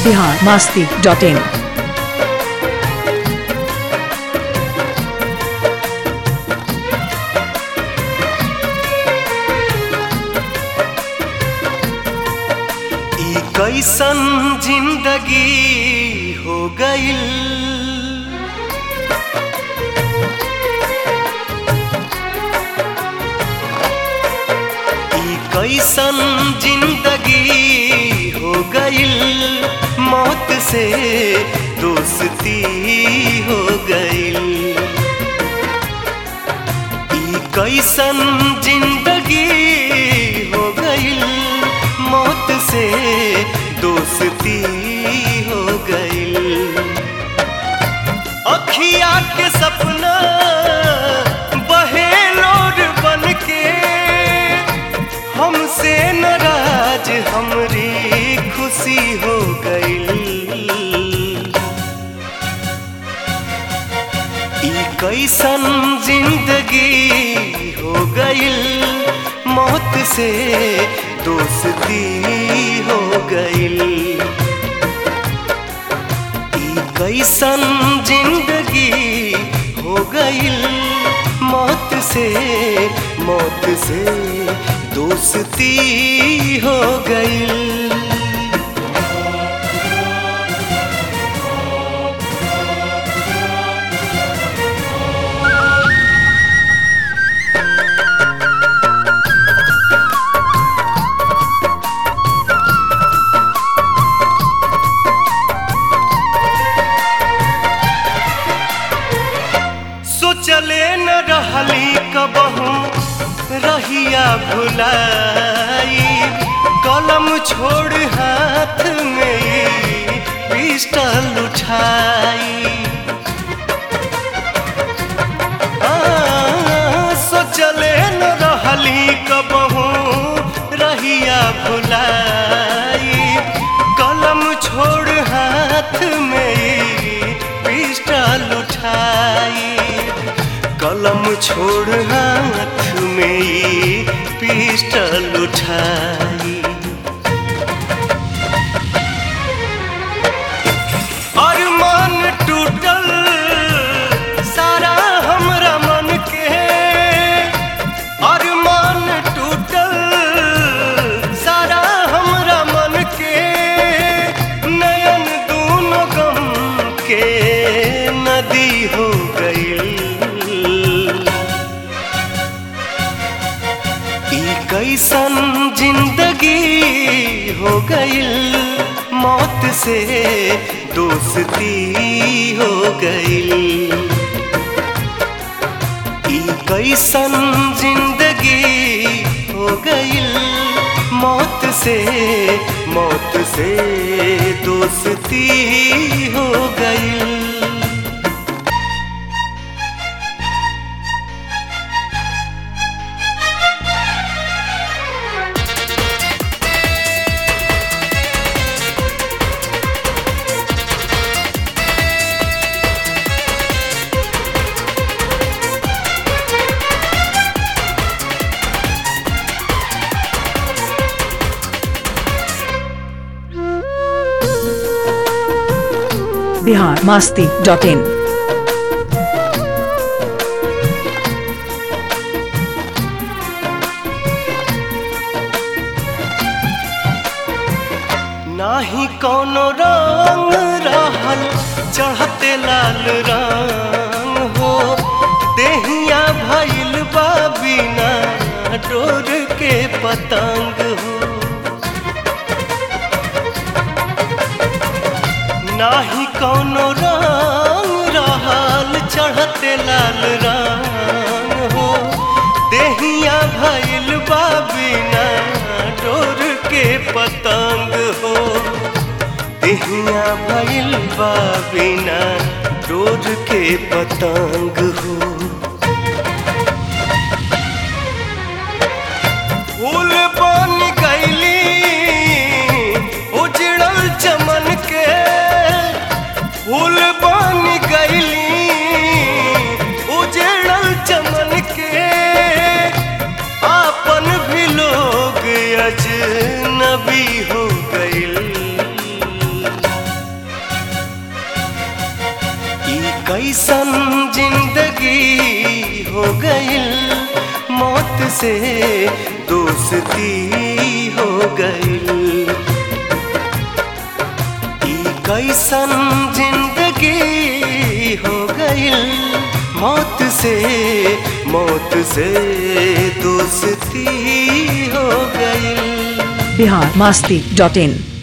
Bihar Masti dot in ई कैसन जिंदगी हो गईल ई कैसन जिंदगी हो गईल मौत से दोस्ती हो गईल ई कैसन जिंदगी हो गईल मौत से दोस्ती हो गईल अखिया के सपना बहे लोर बन के हमसे नाराज हमरी खुशी हो गईल ई कैसन जिंदगी हो गईल मौत से दोस्ती हो गईल ई कैसन जिंदगी हो गईल मौत से मौत से दोस्ती हो गईल सोचले न रहली कबहू रहिया भुलाई कलम छोड़ हाथ में पिस्टल उठाई आ, सोचले न रहली कबहू रहिया भुलाई कलम छोड़ हाथ में पिस्टल उठाई कलम छोड़ हाथ में पिस्टल उठाई अरमान टूटल सारा हमरा मन के अरमान टूटल सारा हमरा मन के नयन दूनों गम के नदी हो गईल ई कैसन जिंदगी हो गईल मौत से दोस्ती हो गईल ई कैसन जिंदगी हो गईल मौत से मौत से दोस्ती हो गईल बिहार मास्ती डॉट इन नाही कोनो रंग रहल चढ़ते लाल रंग हो देहिया भइल बा बिना डोर के पतंग हो नाही कोनो रंग रहल चढ़ते लाल रंग हो देहिया भइल बा बिना डोर के पतंग हो देहिया भइल बा बिना डोर के पतंग हो फूल बन गईली उजड़ल चमन के फूल बन गईली उजड़ल चमन के आपन भी लोग अजनबी हो गईल हो गईल मौत से दोस्ती हो गईल ई कैसन जिंदगी हो गईल मौत से मौत से दोस्ती हो गईल बिहार मास्ती डॉट इन